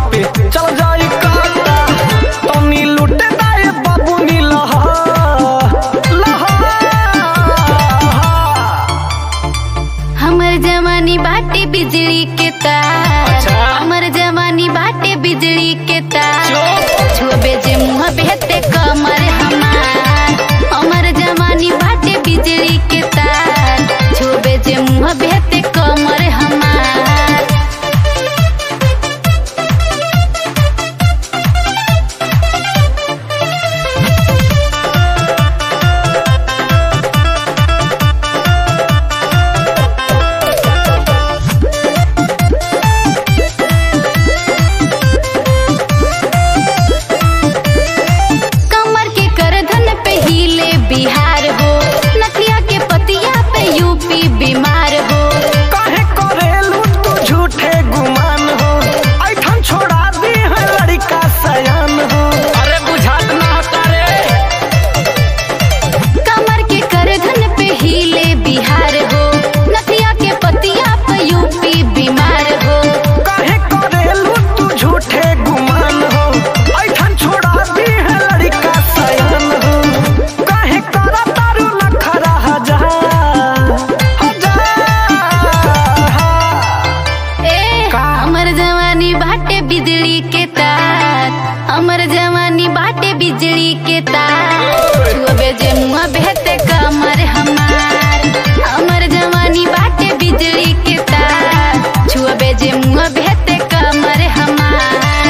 पे चल जाई काटा तनी लुटे दाए बाबूनी लहा लहा हमर जवानी बाटे बिजली के तार अच्छा। हमर जवानी बाटे बिजली के तार चुप। छुबे जे मुँह बेहते कमर हमार हमर जवानी बाटे बिजली के तार छुबे जे मुँह बेहते कमर हमार कमर के करधन पे हिले बिहार हो नथिया के पतिया पे यूपी बीमार हो काहे करेलू तू झूठे गुमान हो ऐठन छोड़ा दी है लड़का सयान हो अरे बुझात ना तारे कमर के करधन पे हिले बिहार हो नथिया के पतिया पे यूपी बीमार हो काहे करेलू तू झूठे गुमान हो ऐठन छोड़ा दी है लड़का सयान हो काहे करा तारू नखरा हजार हजार ए का? हमर जवानी बाटे बिजली के तार हमर जवानी बाटे बिजली के तार छुबे जे मुँह बेहते कमर हमार हमर जवानी बाटे बिजली के तार छुबे जे मुँह बेहते कमर हमार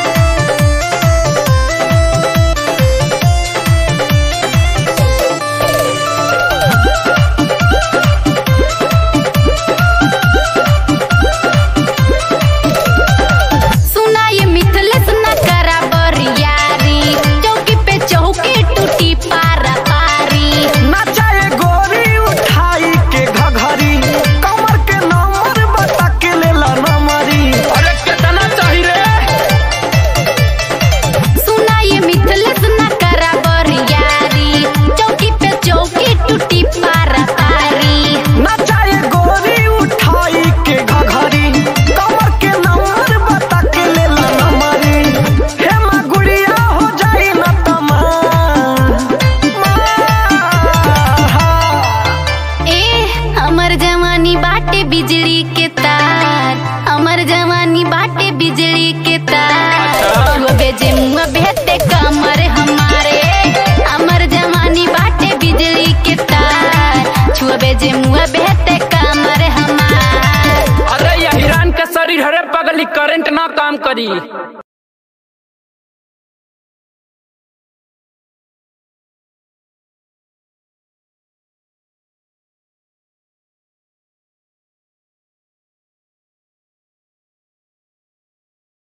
सुना ये मिथलेस न करा बरियारी चौकी पे चौकी टूटी पारा पारी नचाए गोरी उठाई के घघरी कमर के नंबर बता के लेला नमरी अरे कितना चाहिए रे सुना ये मिथलेस न करा बरियारी चौकी पे चौकी टूटी पारा पारी नचाए गोरी उठाई के घघरी कमर के नंबर बता के लेला नमरी हे माँ गुड़िया हो जाई न तमा ए हमर जवानी बाटे बिजली के तार हमर जवानी बाटे बिजली के तार छुबे जे मुँह बेहते कमर हमारे हमर जवानी बाटे बिजली के तार छुबे जे मुँह बेहते कमर हमार अरे ये हिरान के शरीर हरे पगली करंट ना काम करी